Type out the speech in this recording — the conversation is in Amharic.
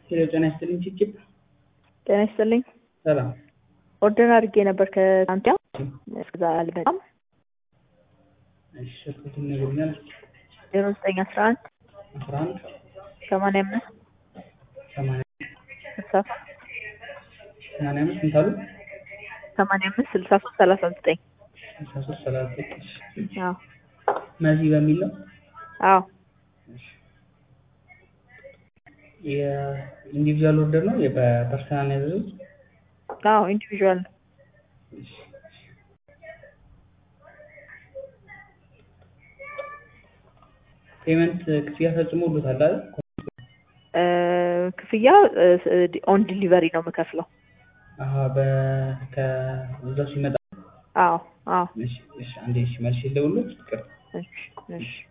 ሄሎ ጤና ይስጥልኝ ችግር ጤና ይስጥልኝ። ሰላም ኦርደር አድርጌ ነበር ከትናንት እስከዛ አልመጣም። እሺ ስልኩን ይነግሩኛል ዜሮ ዘጠኝ አስራ አንድ አስራ አንድ ሰማንያ አምስት ሰማንያ ስልሳ ሶስት ሰማንያ አምስት ስንት አሉ ሰማንያ አምስት ስልሳ ሶስት ሰላሳ ዘጠኝ ስልሳ ሶስት ሰላሳ ዘጠኝ አዎ መዚ በሚል ነው አዎ የኢንዲቪዥዋል ኦርደር ነው በፐርሰናል ያዘዙት አዎ ኢንዲቪዥዋል ነው። ፔመንት ክፍያ ፈጽሞ ሁሉታል አይደል እ ክፍያ ኦን ዲሊቨሪ ነው የምከፍለው። አሀ በ ከእዛው ሲመጣ አዎ አዎ እሺ እሺ አንዴ እሺ መልሼ ልደውልልዎት ይቅርታ እሺ እሺ